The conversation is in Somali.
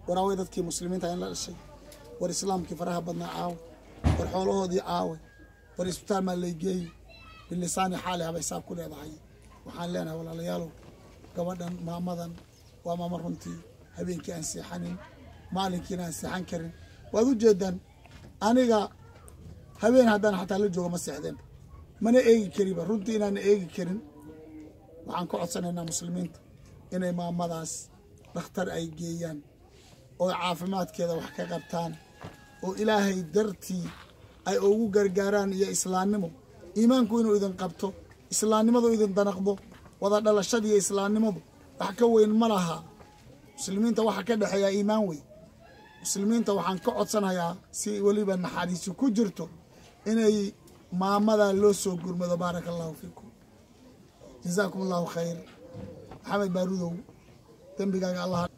waraaway dadkii muslimiinta in la dhashay war islaamkii faraha badnaa caawe war xoolahoodii caawe war isbitaal maa laygeeyi bilisaani xaali haba hisaab ku leedahay waxaan leenahay walaalayaalow gabadhan maamadan waa maamo runtii habeenkii aan seexanin maalinkiina aan seexan karin waad u jeedaan aniga habeen haddaan xataa la joogo ma seexdeen mana eegi kariba runtii inaana eegi karin waxaan ka codsanaynaa muslimiinta inay maamadaas dhakhtar ay geeyaan oo caafimaadkeeda wax ka qabtaan oo ilaahay dartii ay ugu gargaaraan iyo islaamnimo iimaanku inuu idin qabto islaamnimadu idin danaqdo wada dhalashada iyo islaamnimadu wax ka weyn ma laha muslimiinta waxa ka dhexeeyaa iimaan wey muslimiinta waxaan ka codsanayaa si weliba naxariisi ku jirto inay maamadaa loo soo gurmado baaraka allahu fiikum jazaakum allahu khayr maxamed baarudow dembigaaga allah